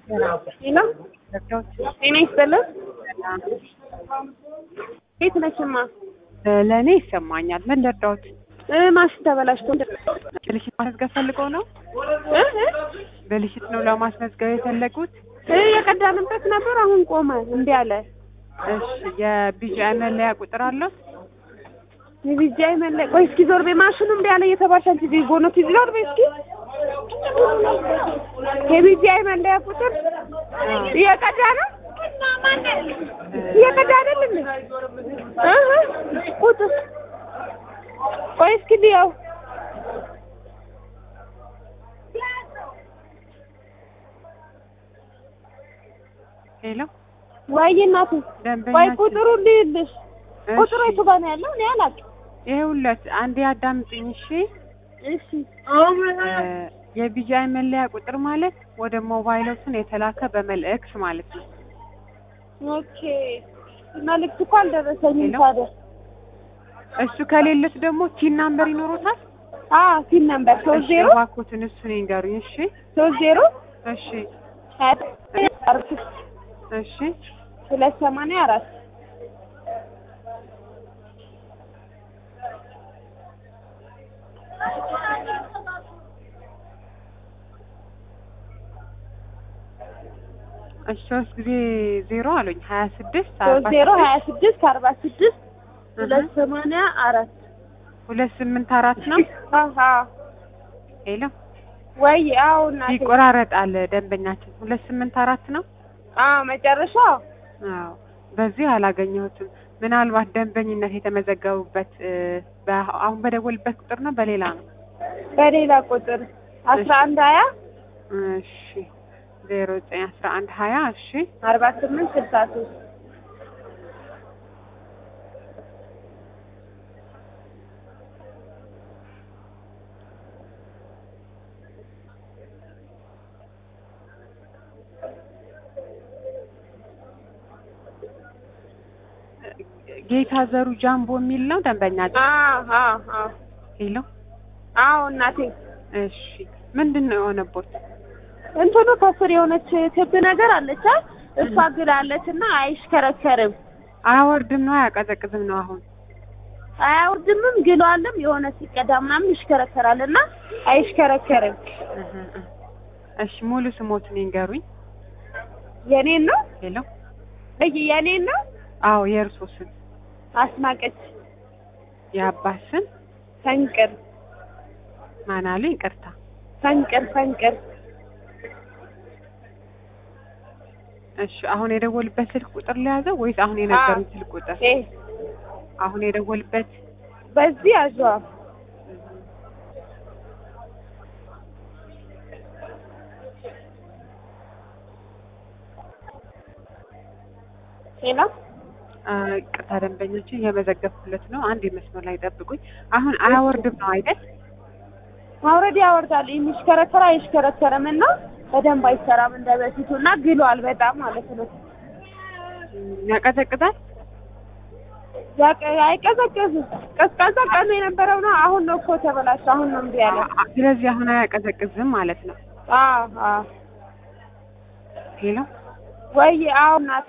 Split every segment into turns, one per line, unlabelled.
ሄሎ ጤና ይስጥልን። የት ነሽማ?
ለእኔ ይሰማኛል። ምን ልርዳዎት?
እ ማሽን ተበላሽቶ
ብልሽት ማስመዝገብ ፈልገው ነው?
እ እ
ብልሽት ነው ለማስመዝገብ የፈለጉት?
እ የቀዳንበት ነበር አሁን ቆመ። እምቢ አለ።
እሺ የቢጂአይ መለያ ቁጥር አለው?
የቢጂአይ መለያ ቆይ እስኪ ዞር በይ። ማሽኑ እምቢ አለ እየተባልሽ አንቺ እዚህ ጎኖት ይዞር ዞር በይ እስኪ። የቢጂአይ መለያ ቁጥር እየቀዳ ነው እየቀዳ አይደል እንዴ? እ እ ቁጥር ቆይ እስኪ ልየው።
ሄሎ
ወይ እናቴ ወይ
ደንበኛችን
ቁጥሩ ልይልሽ።
እሺ፣
ቁጥሩ የቱ ጋር ነው ያለው? እኔ አላውቅም።
ይኸውለት አንዴ አዳምጪኝ እሺ።
እሺ
እ የቢጂአይ መለያ ቁጥር ማለት ወደ ሞባይሎትን የተላከ በመልእክት ማለት ነው።
ኦኬ። መልዕክት እኮ አልደረሰኝም
ሄሎ?
ታዲያ።
እሱ ከሌለስ ደግሞ ቲን ናምበር ይኖሩታል?
አዎ ሲል ነበር ሶስት
እሺ
ዜሮ
እባክዎትን እሱን ይንገሩኝ። እሺ
ሶስት ዜሮ
እሺ
ሀያ አራት
እሺ
ሁለት ሰማንያ አራት
እሺ ሶስት ጊዜ ዜሮ አሉኝ ሀያ ስድስት
ሶስት ዜሮ ሀያ ስድስት አርባ ስድስት ሁለት ሰማንያ አራት
ሁለት ስምንት አራት ነው።
አሀ
ሄሎ
ወይ አዎ እናቴ
ይቆራረጣል ደንበኛችን ሁለት ስምንት አራት ነው።
አዎ መጨረሻ
አዎ በዚህ አላገኘሁትም። ምናልባት ደንበኝነት የተመዘገቡበት እ በ- አሁን በደወልበት ቁጥር ነው በሌላ ነው?
በሌላ ቁጥር አስራ አንድ ሀያ
እሺ ዜሮ ዘጠኝ አስራ አንድ ሀያ እሺ
አርባ ስምንት ስልሳ ሶስት
ጌታ ዘሩ ጃምቦ የሚል ነው ደንበኛችን።
አዎ አዎ አዎ
ሄሎ
አዎ እናቴ
እሺ ምንድን ነው የሆነቦት?
እንትኑ ከስር የሆነች ክብ ነገር አለች አ እሷ ግላለች እና አይሽከረከርም
አያወርድም ነው አያቀዘቅዝም ነው አሁን
አያወርድምም ግሏልም የሆነ ሲቀዳ ምናምን ይሽከረከራል እና አይሽከረከርም
እህ እህ። እሺ ሙሉ ስሞትን ይንገሩኝ።
የኔን ነው
ሄሎ
እይ የኔን ነው
አዎ የእርሶ ስም
አስናቀች
የአባት ስም
ፈንቅር
ማን አሉኝ? ይቅርታ
ፈንቅር ፈንቅር
እሺ አሁን የደወልበት ስልክ ቁጥር ለያዘው ወይስ አሁን የነገሩኝ ስልክ ቁጥር?
ኤ
አሁን የደወልበት
በዚህ አዟ ሄሎ
አ፣ ይቅርታ ደንበኞችን የመዘገብኩለት ነው። አንድ የመስመር ላይ ጠብቁኝ። አሁን አያወርድም ነው አይደል?
ማውረድ ያወርዳል የሚሽከረከር አይሽከረከርም እና በደንብ አይሰራም እንደ በፊቱ እና ግሏል በጣም ማለት ነው
ያቀዘቅዛል?
ያቀ- አይቀዘቅዝም ቀዝቃዛ ቀኑ የነበረው ነው አሁን ነው እኮ ተበላሸ አሁን ነው እምቢ ያለ
አ- ስለዚህ አሁን አያቀዘቅዝም ማለት ነው።
አዎ አዎ
ሄሎ
ወይ አዎ እናቴ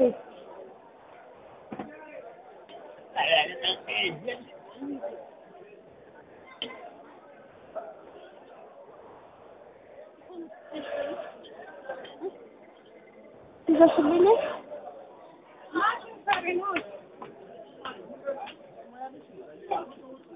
ይዘሽልኝ